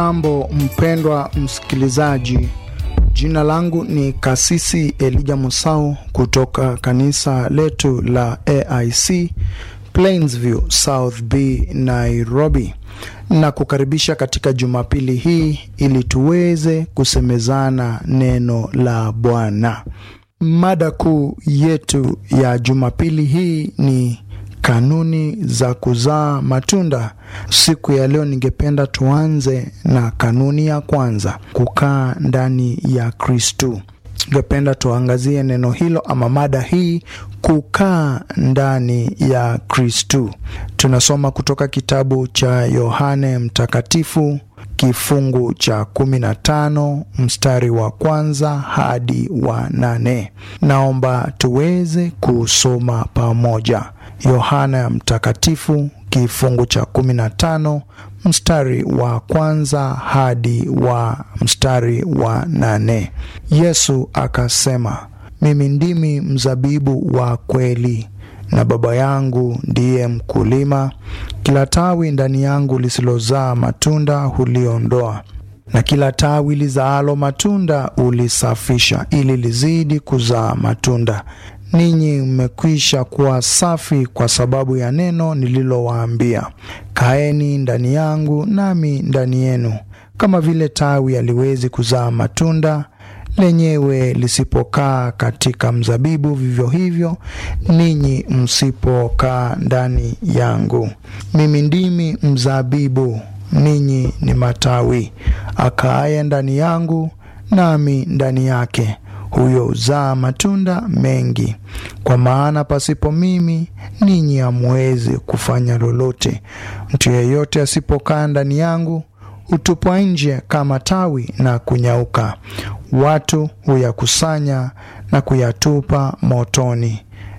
Mambo mpendwa msikilizaji, jina langu ni Kasisi Elija Musau kutoka kanisa letu la AIC Plainsview South B Nairobi, na kukaribisha katika Jumapili hii ili tuweze kusemezana neno la Bwana. Mada kuu yetu ya Jumapili hii ni kanuni za kuzaa matunda. Siku ya leo, ningependa tuanze na kanuni ya kwanza, kukaa ndani ya Kristu. Ningependa tuangazie neno hilo ama mada hii, kukaa ndani ya Kristu. Tunasoma kutoka kitabu cha Yohane Mtakatifu kifungu cha kumi na tano mstari wa kwanza hadi wa nane. Naomba tuweze kusoma pamoja. Yohana Mtakatifu kifungu cha kumi na tano mstari wa kwanza hadi wa mstari wa nane. Yesu akasema, mimi ndimi mzabibu wa kweli na Baba yangu ndiye mkulima. Kila tawi ndani yangu lisilozaa matunda huliondoa, na kila tawi lizaalo matunda ulisafisha, ili lizidi kuzaa matunda. Ninyi mmekwisha kuwa safi kwa sababu ya neno nililowaambia. Kaeni ndani yangu, nami ndani yenu. Kama vile tawi haliwezi kuzaa matunda lenyewe lisipokaa katika mzabibu, vivyo hivyo ninyi msipokaa ndani yangu. Mimi ndimi mzabibu, ninyi ni matawi. Akaaye ndani yangu, nami ndani yake, huyo huzaa matunda mengi, kwa maana pasipo mimi ninyi hamwezi kufanya lolote. Mtu yeyote asipokaa ndani yangu hutupwa nje kama tawi na kunyauka, watu huyakusanya na kuyatupa motoni,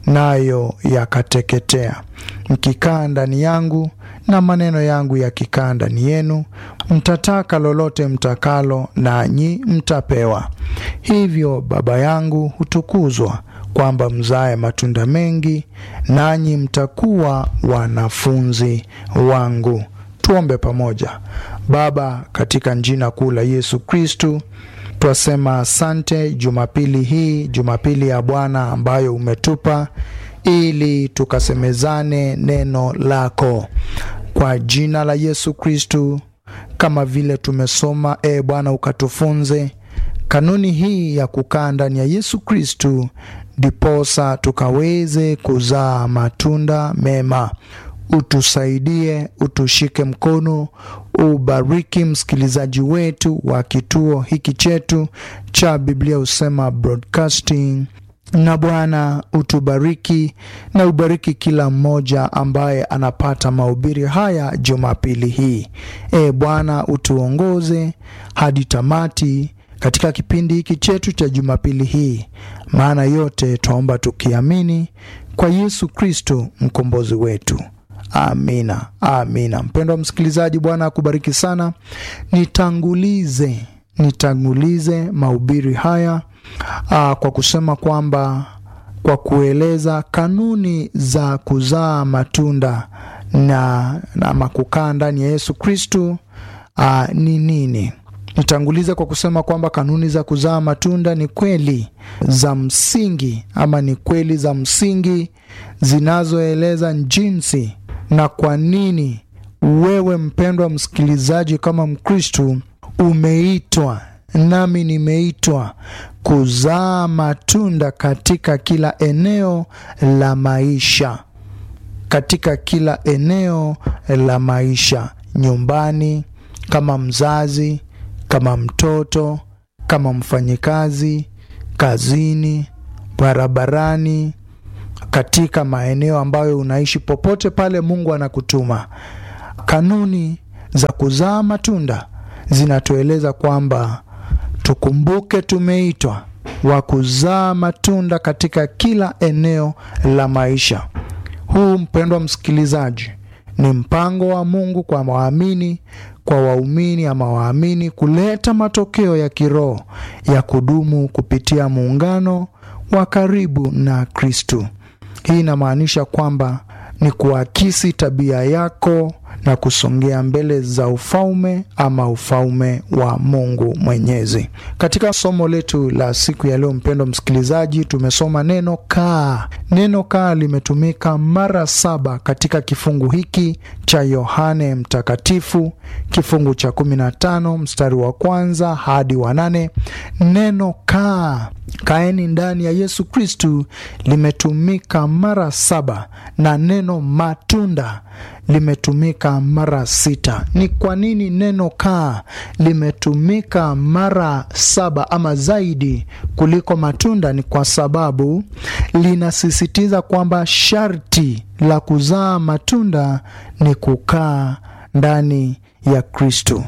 nayo yakateketea. Mkikaa ndani yangu na maneno yangu yakikaa ndani yenu, mtataka lolote mtakalo, nanyi mtapewa. Hivyo Baba yangu hutukuzwa, kwamba mzae matunda mengi, nanyi mtakuwa wanafunzi wangu. Tuombe pamoja. Baba, katika jina kuu la Yesu Kristu, twasema asante Jumapili hii, Jumapili ya Bwana ambayo umetupa ili tukasemezane neno lako kwa jina la Yesu Kristu. Kama vile tumesoma, e Bwana, ukatufunze kanuni hii ya kukaa ndani ya Yesu Kristu, ndiposa tukaweze kuzaa matunda mema. Utusaidie, utushike mkono, ubariki msikilizaji wetu wa kituo hiki chetu cha Biblia Husema Broadcasting, na Bwana utubariki na ubariki kila mmoja ambaye anapata mahubiri haya Jumapili hii. E Bwana, utuongoze hadi tamati katika kipindi hiki chetu cha Jumapili hii, maana yote twaomba tukiamini kwa Yesu Kristo mkombozi wetu. Amina, amina. Mpendwa msikilizaji, Bwana akubariki sana. Nitangulize, nitangulize mahubiri haya aa, kwa kusema kwamba kwa kueleza kanuni za kuzaa matunda na ama kukaa ndani ya Yesu Kristu ni nini. Nitangulize kwa kusema kwamba kanuni za kuzaa matunda ni kweli za msingi ama ni kweli za msingi zinazoeleza jinsi na kwa nini wewe mpendwa msikilizaji, kama Mkristu umeitwa nami nimeitwa kuzaa matunda katika kila eneo la maisha, katika kila eneo la maisha, nyumbani, kama mzazi, kama mtoto, kama mfanyikazi, kazini, barabarani katika maeneo ambayo unaishi, popote pale Mungu anakutuma. Kanuni za kuzaa matunda zinatueleza kwamba tukumbuke tumeitwa wa kuzaa matunda katika kila eneo la maisha. Huu mpendwa msikilizaji, ni mpango wa Mungu kwa waamini, kwa waumini ama waamini, kuleta matokeo ya kiroho ya kudumu kupitia muungano wa karibu na Kristu. Hii inamaanisha kwamba ni kuakisi tabia yako na kusongea mbele za ufalme ama ufalme wa Mungu Mwenyezi. Katika somo letu la siku ya leo, mpendo msikilizaji, tumesoma neno kaa. Neno kaa limetumika mara saba katika kifungu hiki cha Yohane Mtakatifu, kifungu cha 15 mstari wa kwanza hadi wa nane. Neno kaa, kaeni ndani ya Yesu Kristu limetumika mara saba na neno matunda limetumika mara sita. Ni kwa nini neno kaa limetumika mara saba ama zaidi kuliko matunda? Ni kwa sababu linasisitiza kwamba sharti la kuzaa matunda ni kukaa ndani ya Kristo.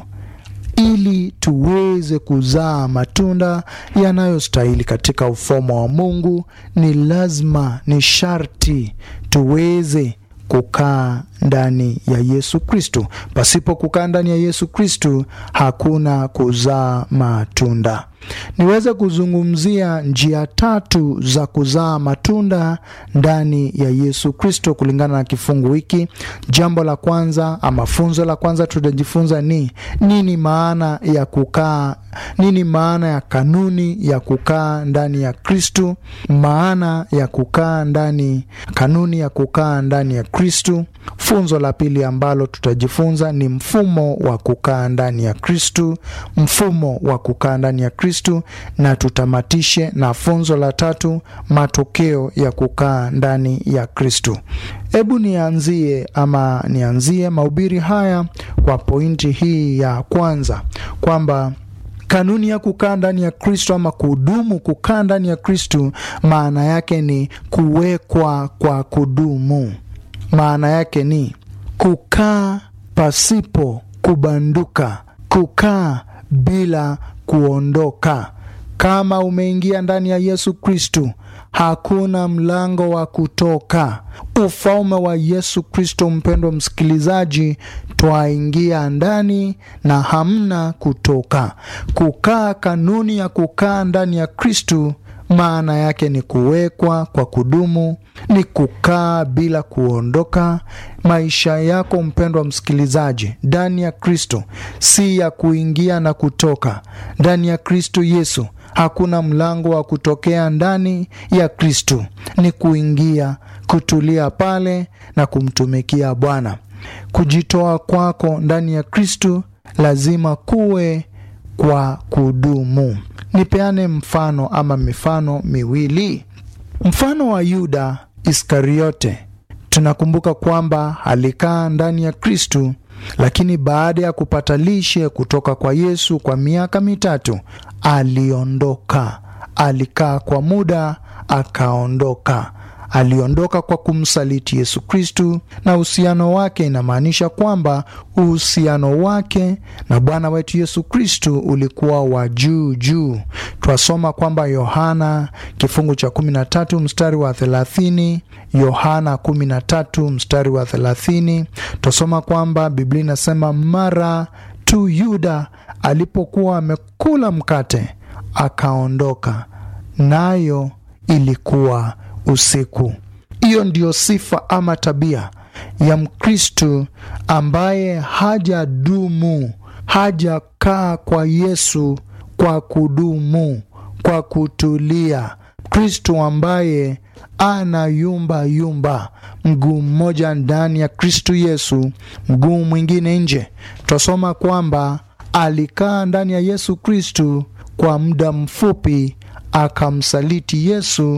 Ili tuweze kuzaa matunda yanayostahili katika ufalme wa Mungu, ni lazima, ni sharti tuweze kukaa ndani ya Yesu Kristu. Pasipo kukaa ndani ya Yesu Kristu hakuna kuzaa matunda. Niweze kuzungumzia njia tatu za kuzaa matunda ndani ya Yesu Kristo kulingana na kifungu hiki. Jambo la kwanza ama funzo la kwanza tutajifunza ni nini maana ya kukaa, nini maana ya kanuni ya kukaa ndani ya Kristo, maana ya kukaa ndani, kanuni ya kukaa ndani ya Kristo. Funzo la pili ambalo tutajifunza ni mfumo wa kukaa ndani ya Kristo, mfumo wa kukaa ndani ya Kristo, na tutamatishe na funzo la tatu, matokeo ya kukaa ndani ya Kristo. Hebu nianzie ama nianzie mahubiri haya kwa pointi hii ya kwanza kwamba kanuni ya kukaa ndani ya Kristo ama kudumu kukaa ndani ya Kristo, maana yake ni kuwekwa kwa kudumu. Maana yake ni kukaa pasipo kubanduka, kukaa bila kuondoka. Kama umeingia ndani ya Yesu Kristu, hakuna mlango wa kutoka. Ufalme wa Yesu Kristo, mpendwa msikilizaji, twaingia ndani na hamna kutoka. Kukaa, kanuni ya kukaa ndani ya Kristu maana yake ni kuwekwa kwa kudumu, ni kukaa bila kuondoka. Maisha yako mpendwa msikilizaji, ndani ya Kristo si ya kuingia na kutoka. Ndani ya Kristo Yesu hakuna mlango wa kutokea. Ndani ya Kristo ni kuingia, kutulia pale na kumtumikia Bwana. Kujitoa kwako ndani ya Kristo lazima kuwe kwa kudumu. Nipeane mfano ama mifano miwili. Mfano wa Yuda Iskariote, tunakumbuka kwamba alikaa ndani ya Kristu, lakini baada ya kupata lishe kutoka kwa Yesu kwa miaka mitatu aliondoka. Alikaa kwa muda akaondoka. Aliondoka kwa kumsaliti Yesu Kristu, na uhusiano wake inamaanisha kwamba uhusiano wake na Bwana wetu Yesu Kristu ulikuwa wa juu juu. Twasoma kwamba Yohana kifungu cha 13 mstari wa 30, Yohana 13 mstari wa 30, twasoma kwamba Biblia inasema mara tu Yuda alipokuwa amekula mkate akaondoka, nayo ilikuwa usiku. Hiyo ndiyo sifa ama tabia ya Mkristu ambaye hajadumu, hajakaa kwa Yesu kwa kudumu, kwa kutulia. Kristu ambaye ana yumba yumba, mguu mmoja ndani ya Kristu Yesu, mguu mwingine nje. Twasoma kwamba alikaa ndani ya Yesu Kristu kwa muda mfupi, akamsaliti Yesu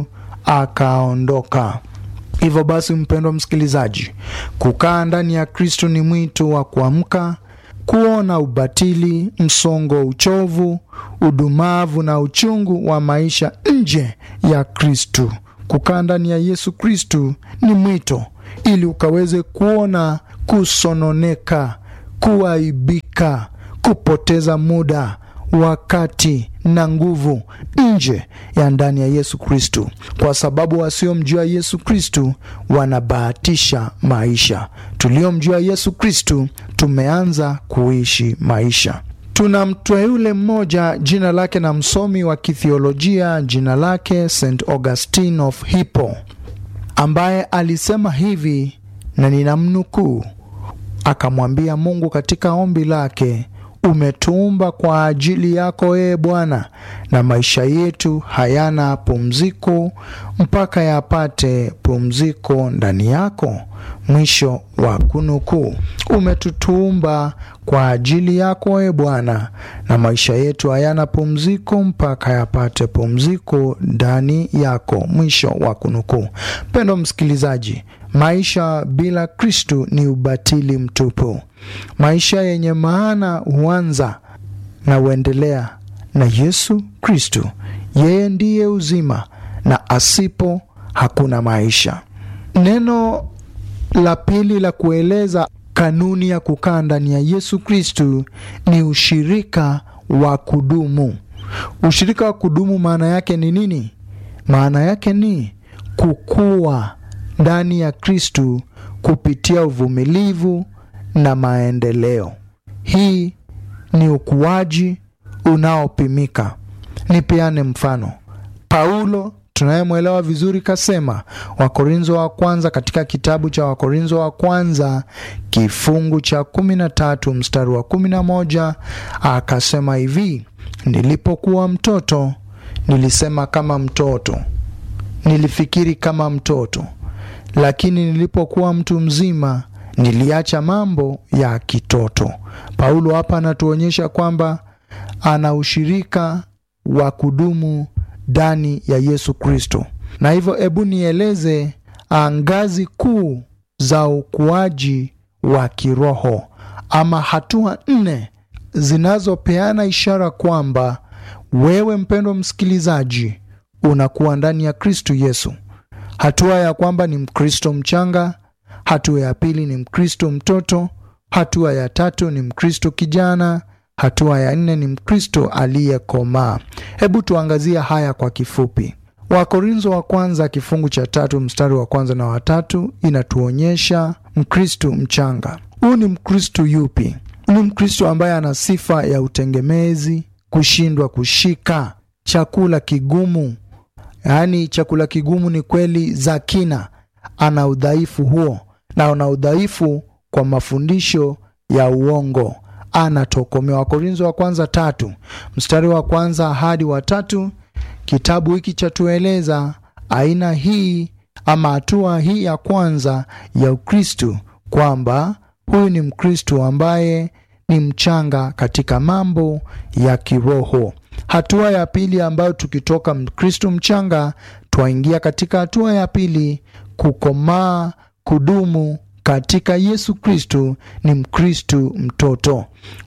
akaondoka. Hivyo basi, mpendwa msikilizaji, kukaa ndani ya Kristo ni mwito wa kuamka, kuona ubatili, msongo, uchovu, udumavu na uchungu wa maisha nje ya Kristo. Kukaa ndani ya Yesu Kristo ni mwito ili ukaweze kuona kusononeka, kuaibika, kupoteza muda wakati na nguvu nje ya ndani ya Yesu Kristu, kwa sababu wasiomjua Yesu Kristu wanabahatisha maisha. Tuliomjua Yesu Kristu tumeanza kuishi maisha. Tuna mteule mmoja jina lake na msomi wa kithiolojia jina lake St Augustine of Hippo, ambaye alisema hivi na ninamnukuu: akamwambia Mungu katika ombi lake, umetuumba kwa ajili yako ee Bwana, na maisha yetu hayana pumziko mpaka yapate pumziko ndani yako. Mwisho wa kunukuu. Umetutumba kwa ajili yako e Bwana, na maisha yetu hayana pumziko mpaka yapate pumziko ndani yako. Mwisho wa kunukuu. Mpendo msikilizaji, maisha bila Kristu ni ubatili mtupu. Maisha yenye maana huanza na huendelea na Yesu Kristu. Yeye ndiye uzima, na asipo hakuna maisha. Neno la pili la kueleza kanuni ya kukaa ndani ya Yesu Kristu ni ushirika wa kudumu. Ushirika wa kudumu maana yake ni nini? Maana yake ni kukua ndani ya Kristu kupitia uvumilivu na maendeleo. Hii ni ukuaji unaopimika. Nipeane mfano. Paulo tunayemwelewa vizuri kasema, Wakorintho wa kwanza, katika kitabu cha Wakorintho wa kwanza kifungu cha kumi na tatu mstari wa kumi na moja akasema hivi: nilipokuwa mtoto nilisema kama mtoto, nilifikiri kama mtoto, lakini nilipokuwa mtu mzima niliacha mambo ya kitoto. Paulo hapa anatuonyesha kwamba ana ushirika wa kudumu ndani ya Yesu Kristo. Na hivyo hebu nieleze ngazi kuu za ukuaji wa kiroho ama hatua nne zinazopeana ishara kwamba wewe mpendwa msikilizaji unakuwa ndani ya Kristo Yesu. Hatua ya kwamba ni Mkristo mchanga, hatua ya pili ni Mkristo mtoto, hatua ya tatu ni Mkristo kijana, hatua ya nne ni Mkristo aliyekomaa. Hebu tuangazie haya kwa kifupi. Wakorintho wa kwanza kifungu cha tatu mstari wa kwanza na watatu inatuonyesha Mkristo mchanga. Huu ni Mkristo yupi? Ni Mkristo ambaye ana sifa ya utengemezi, kushindwa kushika chakula kigumu. Yaani chakula kigumu ni kweli za kina, ana udhaifu huo, na ana udhaifu kwa mafundisho ya uongo anatokomea. Wakorintho wa kwanza tatu mstari wa kwanza hadi wa tatu. Kitabu hiki chatueleza aina hii ama hatua hii ya kwanza ya Ukristu, kwamba huyu ni Mkristu ambaye ni mchanga katika mambo ya kiroho. Hatua ya pili ambayo tukitoka Mkristu mchanga twaingia katika hatua ya pili, kukomaa, kudumu katika Yesu Kristu ni Mkristu mtoto.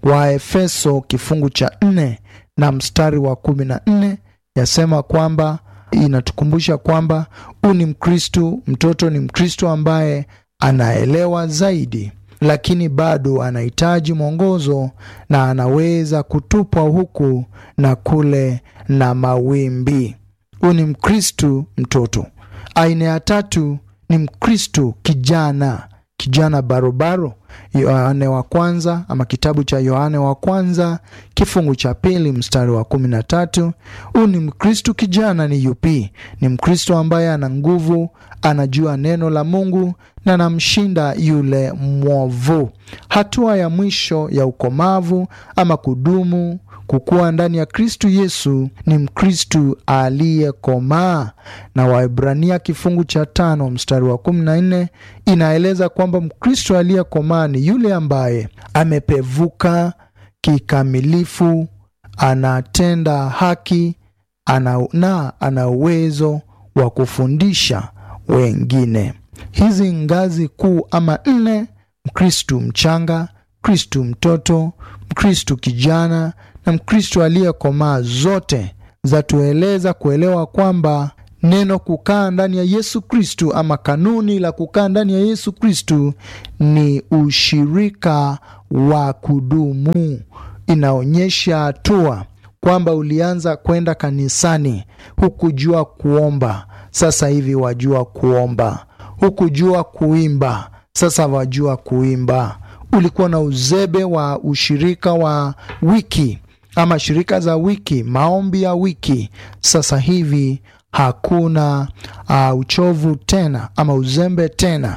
Waefeso kifungu cha nne na mstari wa kumi na nne yasema kwamba inatukumbusha kwamba huu ni Mkristu mtoto, ni Mkristu ambaye anaelewa zaidi, lakini bado anahitaji mwongozo na anaweza kutupwa huku na kule na mawimbi. Huu ni Mkristu mtoto. Aina ya tatu ni Mkristu kijana kijana barobaro. Yohane wa kwanza ama kitabu cha Yohane wa kwanza kifungu cha pili mstari wa kumi na tatu. Huu ni Mkristu kijana. Ni yupi? Ni Mkristu ambaye ana nguvu, anajua neno la Mungu na anamshinda yule mwovu. Hatua ya mwisho ya ukomavu ama kudumu kukuwa ndani ya Kristu Yesu ni Mkristu aliyekomaa. Na Waebrania kifungu cha tano mstari wa kumi na nne inaeleza kwamba Mkristu aliyekomaa ni yule ambaye amepevuka kikamilifu, anatenda haki ana, na ana uwezo wa kufundisha wengine. Hizi ngazi kuu ama nne: Mkristu mchanga, Mkristu mtoto, Mkristu kijana na Mkristo aliyekomaa zote zatueleza kuelewa kwamba neno kukaa ndani ya Yesu Kristu ama kanuni la kukaa ndani ya Yesu Kristu ni ushirika wa kudumu. Inaonyesha hatua kwamba ulianza kwenda kanisani, hukujua kuomba, sasa hivi wajua kuomba. Hukujua kuimba, sasa wajua kuimba. Ulikuwa na uzebe wa ushirika wa wiki ama shirika za wiki, maombi ya wiki. Sasa hivi hakuna uh, uchovu tena ama uzembe tena.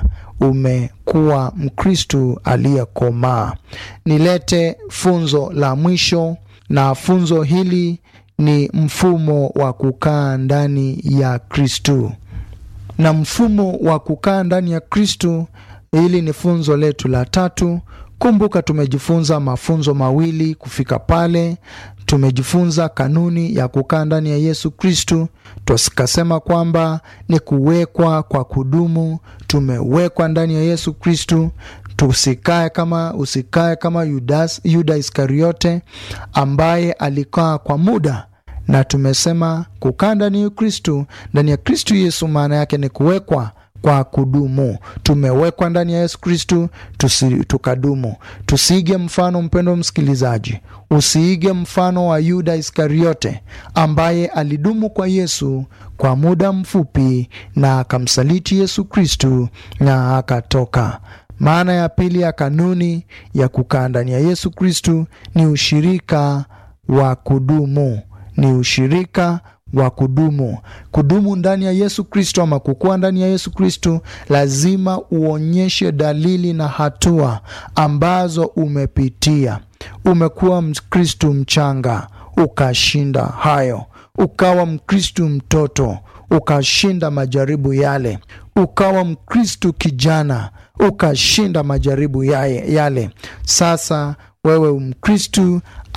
umekuwa Mkristu aliyekomaa. Nilete funzo la mwisho, na funzo hili ni mfumo wa kukaa ndani ya Kristu. Na mfumo wa kukaa ndani ya Kristu, hili ni funzo letu la tatu. Kumbuka, tumejifunza mafunzo mawili kufika pale. Tumejifunza kanuni ya kukaa ndani ya Yesu Kristu, tukasema kwamba ni kuwekwa kwa kudumu. Tumewekwa ndani ya Yesu Kristu, tusikae kama usikae kama Yudas, Yuda Iskariote ambaye alikaa kwa muda na tumesema kukaa ndani ya Kristu, ndani ya Kristu Yesu, maana yake ni kuwekwa kwa kudumu. Tumewekwa ndani ya Yesu Kristu tukadumu. Tusiige mfano, mpendo msikilizaji, usiige mfano wa Yuda Iskariote ambaye alidumu kwa Yesu kwa muda mfupi na akamsaliti Yesu Kristu na akatoka. Maana ya pili ya kanuni ya kukaa ndani ya Yesu Kristu ni ushirika wa kudumu ni ushirika wa kudumu. Kudumu ndani ya Yesu Kristo ama kukua ndani ya Yesu Kristo, lazima uonyeshe dalili na hatua ambazo umepitia. Umekuwa Mkristu mchanga, ukashinda hayo, ukawa Mkristu mtoto, ukashinda majaribu yale, ukawa Mkristu kijana, ukashinda majaribu yale. Sasa wewe Mkristu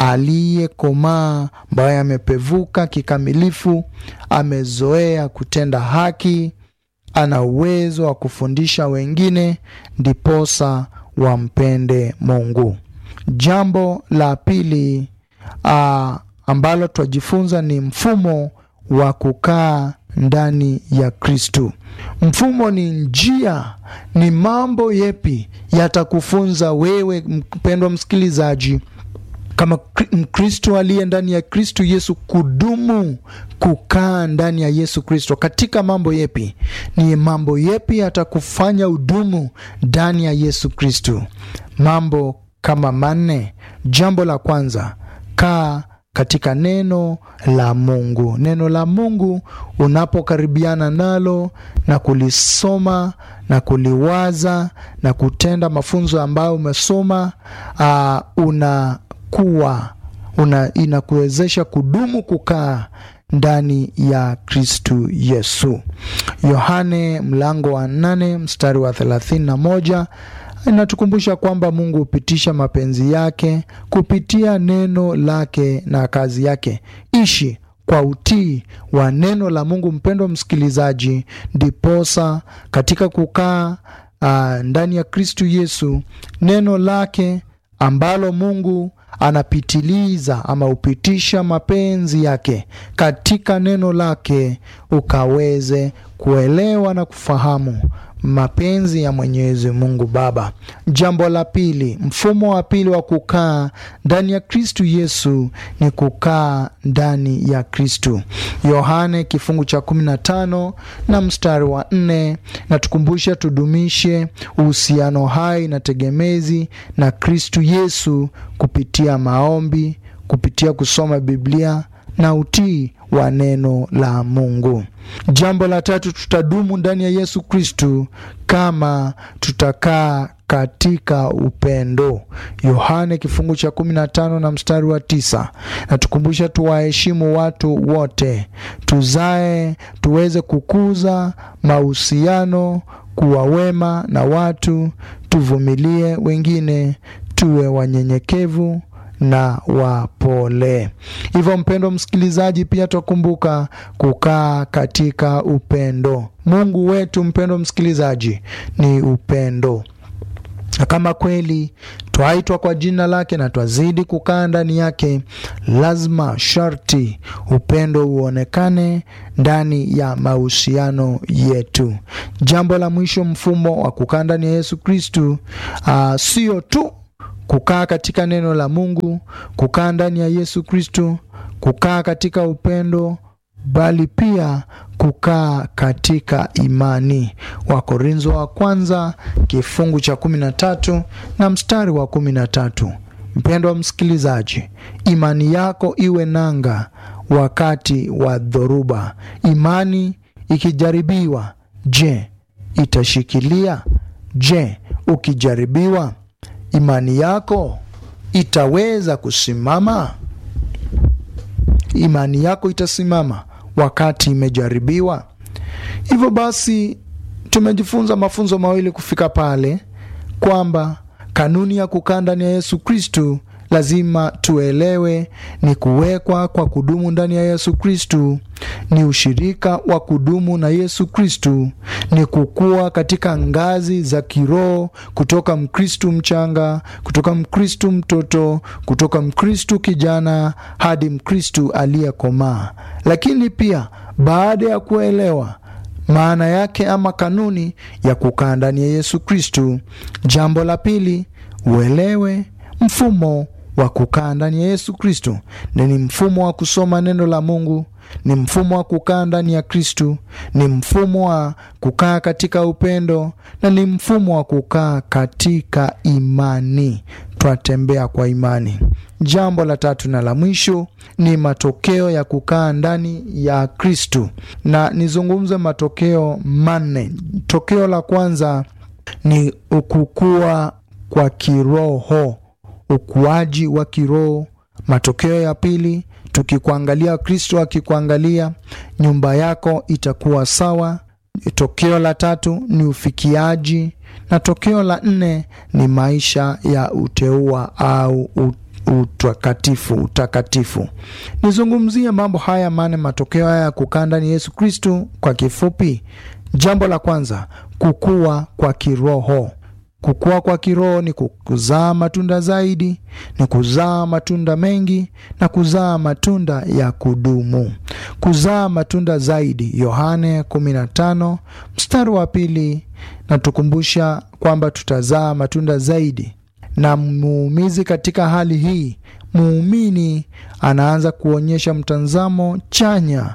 aliyekomaa ambaye amepevuka kikamilifu, amezoea kutenda haki, ana uwezo wa kufundisha wengine, ndiposa wampende Mungu. Jambo la pili a, ambalo twajifunza ni mfumo wa kukaa ndani ya Kristu. Mfumo ni njia, ni mambo yepi yatakufunza wewe mpendwa msikilizaji kama Mkristo aliye ndani ya Kristo Yesu kudumu kukaa ndani ya Yesu Kristo katika mambo yepi? Ni mambo yepi yatakufanya udumu ndani ya Yesu Kristo? Mambo kama manne. Jambo la kwanza, kaa katika neno la Mungu. Neno la Mungu unapokaribiana nalo na kulisoma na kuliwaza na kutenda mafunzo ambayo umesoma, uh, una kuwa una inakuwezesha kudumu kukaa ndani ya Kristu Yesu. Yohane mlango wa nane mstari wa thelathini na moja inatukumbusha kwamba Mungu hupitisha mapenzi yake kupitia neno lake na kazi yake. Ishi kwa utii wa neno la Mungu, mpendwa msikilizaji, ndiposa katika kukaa uh, ndani ya Kristu Yesu, neno lake ambalo Mungu anapitiliza ama hupitisha mapenzi yake katika neno lake, ukaweze kuelewa na kufahamu mapenzi ya Mwenyezi Mungu Baba. Jambo la pili, mfumo wa pili wa kukaa ndani ya Kristu Yesu ni kukaa ndani ya Kristu. Yohane kifungu cha 15 na mstari wa 4 natukumbusha tudumishe uhusiano hai na tegemezi na Kristu Yesu kupitia maombi, kupitia kusoma Biblia na utii wa neno la Mungu. Jambo la tatu, tutadumu ndani ya Yesu Kristu kama tutakaa katika upendo. Yohane kifungu cha 15 na mstari wa tisa natukumbusha tuwaheshimu watu wote, tuzae, tuweze kukuza mahusiano, kuwa wema na watu, tuvumilie wengine, tuwe wanyenyekevu na wapole. Hivyo mpendo msikilizaji, pia twakumbuka kukaa katika upendo. Mungu wetu mpendo msikilizaji ni upendo, na kama kweli twaitwa kwa jina lake na twazidi kukaa ndani yake, lazima sharti upendo uonekane ndani ya mahusiano yetu. Jambo la mwisho, mfumo wa kukaa ndani ya Yesu Kristu uh, sio tu kukaa katika neno la Mungu, kukaa ndani ya Yesu Kristo, kukaa katika upendo, bali pia kukaa katika imani. Wakorintho wa kwanza kifungu cha kumi na tatu na mstari wa kumi na tatu. Mpendwa msikilizaji, imani yako iwe nanga wakati wa dhoruba. Imani ikijaribiwa, je, itashikilia? Je, ukijaribiwa, imani yako itaweza kusimama? Imani yako itasimama wakati imejaribiwa? Hivyo basi, tumejifunza mafunzo mawili kufika pale kwamba kanuni ya kukaa ndani ya Yesu Kristu lazima tuelewe ni kuwekwa kwa kudumu ndani ya Yesu Kristu, ni ushirika wa kudumu na Yesu Kristu, ni kukua katika ngazi za kiroho kutoka Mkristu mchanga, kutoka Mkristu mtoto, kutoka Mkristu kijana hadi Mkristu aliyekomaa. Lakini pia baada ya kuelewa maana yake ama kanuni ya kukaa ndani ya Yesu Kristu, jambo la pili uelewe mfumo wa kukaa ndani ya Yesu Kristu. Ni mfumo wa kusoma neno la Mungu, ni mfumo wa kukaa ndani ya Kristu, ni mfumo wa kukaa katika upendo na ni mfumo wa kukaa katika imani. Twatembea kwa imani. Jambo la tatu na la mwisho ni matokeo ya kukaa ndani ya Kristu, na nizungumze matokeo manne. Tokeo la kwanza ni kukua kwa kiroho, ukuaji wa kiroho. Matokeo ya pili, tukikuangalia Kristo akikuangalia, nyumba yako itakuwa sawa. Tokeo la tatu ni ufikiaji, na tokeo la nne ni maisha ya uteua au utakatifu. Utakatifu, nizungumzie mambo haya mane, matokeo haya ya kukaa ndani Yesu Kristu kwa kifupi. Jambo la kwanza, kukua kwa kiroho. Kukua kwa kiroho ni kuzaa matunda zaidi, ni kuzaa matunda mengi na kuzaa matunda ya kudumu. Kuzaa matunda zaidi, Yohane 15 mstari wa pili natukumbusha kwamba tutazaa matunda zaidi. Na muumizi katika hali hii, muumini anaanza kuonyesha mtazamo chanya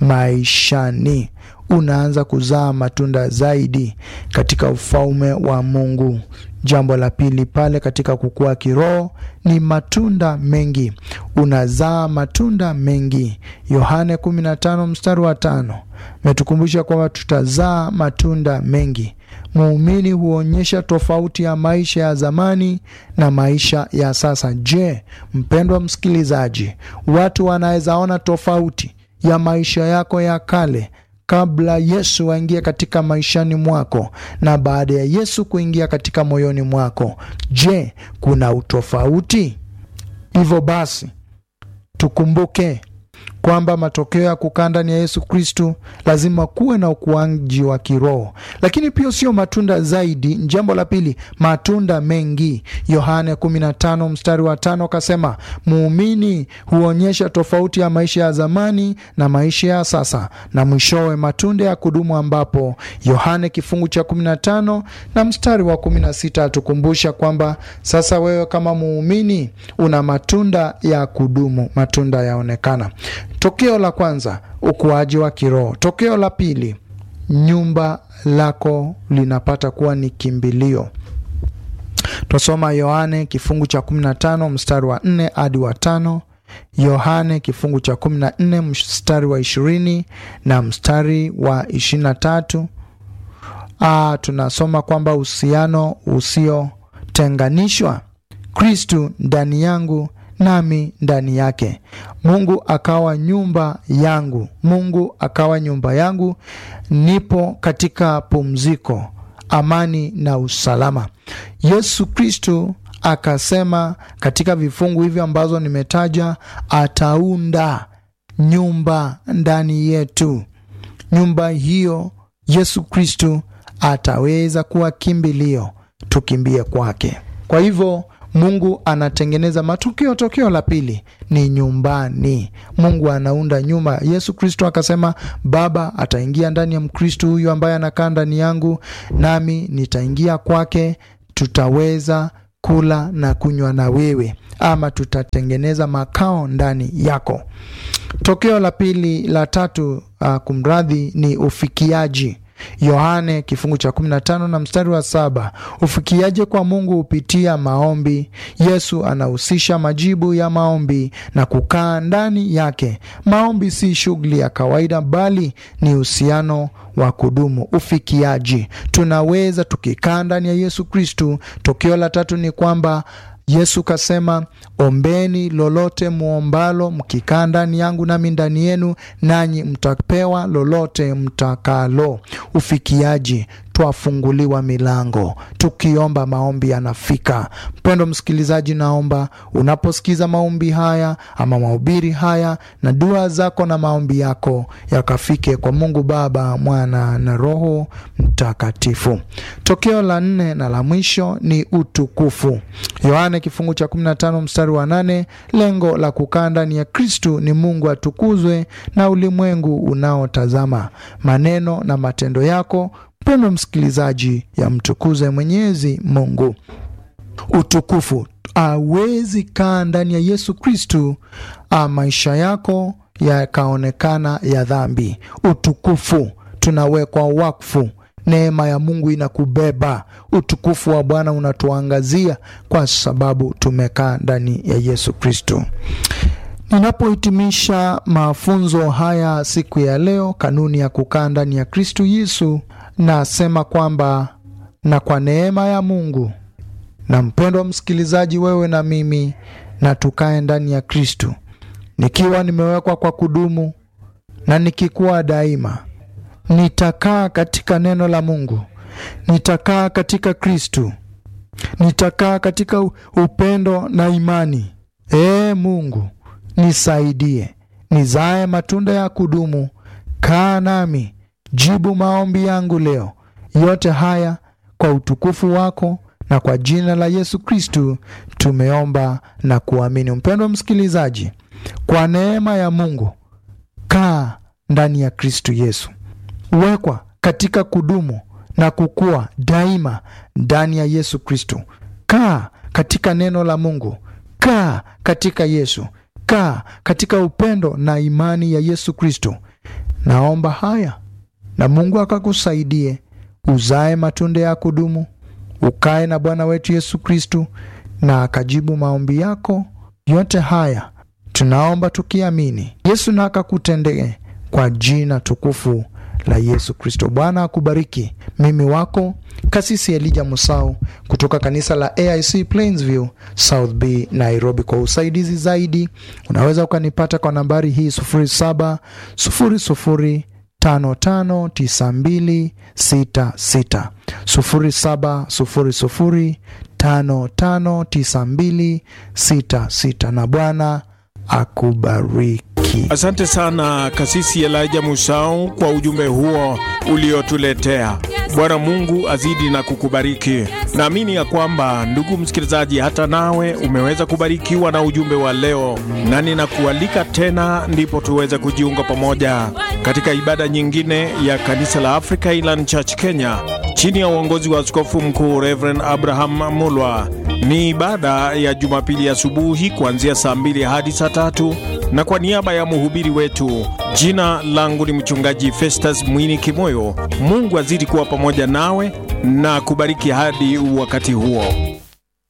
maishani unaanza kuzaa matunda zaidi katika ufalme wa Mungu. Jambo la pili pale katika kukua kiroho ni matunda mengi, unazaa matunda mengi. Yohane 15 mstari wa tano metukumbusha kwamba tutazaa matunda mengi. Muumini huonyesha tofauti ya maisha ya zamani na maisha ya sasa. Je, mpendwa msikilizaji, watu wanaweza ona tofauti ya maisha yako ya kale kabla Yesu aingie katika maishani mwako na baada ya Yesu kuingia katika moyoni mwako. Je, kuna utofauti? Hivyo basi tukumbuke kwamba matokeo ya kukaa ndani ya Yesu Kristu lazima kuwe na ukuaji wa kiroho, lakini pia sio matunda zaidi. Jambo la pili, matunda mengi. Yohane 15 mstari wa tano akasema, muumini huonyesha tofauti ya maisha ya zamani na maisha ya sasa, na mwishowe matunda ya kudumu, ambapo Yohane kifungu cha 15 na mstari wa 16 atukumbusha kwamba sasa wewe kama muumini una matunda ya kudumu, matunda yaonekana. Tokeo la kwanza ukuaji wa kiroho. Tokeo la pili, nyumba lako linapata kuwa ni kimbilio. Twasoma Yohane kifungu cha 15 mstari wa 4 hadi wa tano, Yohane kifungu cha 14 mstari wa 20 na mstari wa 23. Ah, tunasoma kwamba uhusiano usiotenganishwa, Kristu ndani yangu nami ndani yake. Mungu akawa nyumba yangu, Mungu akawa nyumba yangu, nipo katika pumziko, amani na usalama. Yesu Kristo akasema katika vifungu hivyo ambazo nimetaja, ataunda nyumba ndani yetu. Nyumba hiyo Yesu Kristo ataweza kuwa kimbilio, tukimbie kwake. Kwa hivyo Mungu anatengeneza matukio. Tokeo la pili ni nyumbani. Mungu anaunda nyumba. Yesu Kristo akasema Baba ataingia ndani ya Mkristo huyu ambaye anakaa ndani yangu, nami nitaingia kwake, tutaweza kula na kunywa na wewe, ama tutatengeneza makao ndani yako. Tokeo la pili la tatu, uh, kumradhi, ni ufikiaji. Yohane kifungu cha 15 na mstari wa saba. Ufikiaje kwa Mungu hupitia maombi. Yesu anahusisha majibu ya maombi na kukaa ndani yake. Maombi si shughuli ya kawaida, bali ni uhusiano wa kudumu. Ufikiaji, tunaweza tukikaa ndani ya Yesu Kristu. Tokeo la tatu ni kwamba Yesu kasema, ombeni lolote muombalo, mkikaa ndani yangu nami ndani yenu, nanyi mtapewa lolote mtakalo. Ufikiaji, twafunguliwa milango tukiomba, maombi yanafika. Mpendo msikilizaji, naomba unaposikiza maombi haya ama mahubiri haya na dua zako na maombi yako yakafike kwa Mungu Baba, Mwana na Roho Mtakatifu. Tokeo la nne na la mwisho ni utukufu. Yohane kifungu cha 15 mstari wa 8. Lengo la kukaa ndani ya Kristu ni Mungu atukuzwe na ulimwengu unaotazama. Maneno na matendo yako mpendo msikilizaji, yamtukuze Mwenyezi Mungu. Utukufu awezi kaa ndani ya Yesu Kristu, maisha yako yakaonekana ya dhambi. Utukufu tunawekwa wakfu, neema ya Mungu inakubeba, utukufu wa Bwana unatuangazia kwa sababu tumekaa ndani ya Yesu Kristu. Ninapohitimisha mafunzo haya siku ya leo, kanuni ya kukaa ndani ya Kristu Yesu, nasema kwamba na kwa neema ya Mungu na mpendwa msikilizaji, wewe na mimi, na tukae ndani ya Kristu, nikiwa nimewekwa kwa kudumu na nikikuwa daima. Nitakaa katika neno la Mungu, nitakaa katika Kristu, nitakaa katika upendo na imani. Ee Mungu, nisaidie nizae matunda ya kudumu. Kaa nami, jibu maombi yangu leo. Yote haya kwa utukufu wako na kwa jina la Yesu Kristu tumeomba na kuamini. Mpendwa msikilizaji, kwa neema ya Mungu, kaa ndani ya Kristu Yesu, wekwa katika kudumu na kukua daima ndani ya Yesu Kristu. Kaa katika neno la Mungu, kaa katika Yesu, kaa katika upendo na imani ya Yesu Kristu. Naomba haya na Mungu akakusaidie uzae matunda ya kudumu, ukae na Bwana wetu Yesu Kristu na akajibu maombi yako yote. Haya tunaomba tukiamini, Yesu na akakutendee kwa jina tukufu la Yesu Kristo. Bwana akubariki. Mimi wako Kasisi Elija Musau kutoka kanisa la AIC Plainsview South B Nairobi. Kwa usaidizi zaidi unaweza ukanipata kwa nambari hii 07 00 559266 0700559266 na Bwana akubariki. Asante sana Kasisi Elijah Musau kwa ujumbe huo uliotuletea. Bwana Mungu azidi na kukubariki. Naamini ya kwamba ndugu msikilizaji, hata nawe umeweza kubarikiwa na ujumbe wa leo, na ninakualika tena, ndipo tuweze kujiunga pamoja katika ibada nyingine ya kanisa la Africa Inland Church Kenya chini ya uongozi wa Askofu Mkuu Reverend Abraham Mulwa. Ni ibada ya Jumapili asubuhi kuanzia saa mbili hadi saa tatu na kwa niaba ya mhubiri wetu, jina langu ni mchungaji Festus Mwini Kimoyo. Mungu azidi kuwa pamoja nawe na kubariki hadi wakati huo.